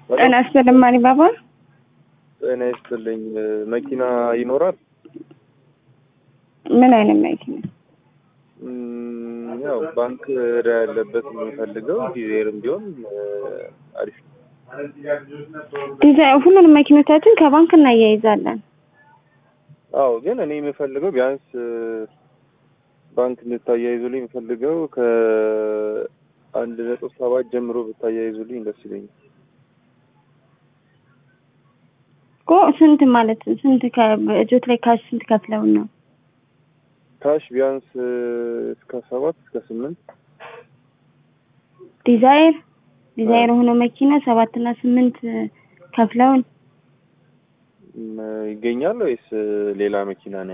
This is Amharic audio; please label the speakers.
Speaker 1: ጤና ይስጥልኝ ማሪ ባባ።
Speaker 2: ጤና ይስጥልኝ። መኪና ይኖራል?
Speaker 1: ምን አይነት መኪና?
Speaker 2: እም፣ ያው ባንክ ዕዳ ያለበት የምንፈልገው ዲዛይርም ቢሆን አሪፍ ነው።
Speaker 1: ዲዛይን ሁሉንም መኪኖቻችን ከባንክ እናያይዛለን።
Speaker 2: አዎ፣ ግን እኔ የምፈልገው ቢያንስ ባንክ እንድታያይዙልኝ የምፈልገው ከአንድ ነጥብ ሰባት ጀምሮ ብታያይዙልኝ ደስ ይለኛል።
Speaker 1: እኮ ስንት ማለት ስንት ከእጆት ላይ ካሽ ስንት ከፍለውን ነው?
Speaker 2: ካሽ ቢያንስ እስከ ሰባት እስከ ስምንት
Speaker 1: ዲዛይር ዲዛይር ሆኖ መኪና ሰባት እና ስምንት ከፍለውን
Speaker 2: እም፣ ይገኛል ወይስ ሌላ መኪና ነው?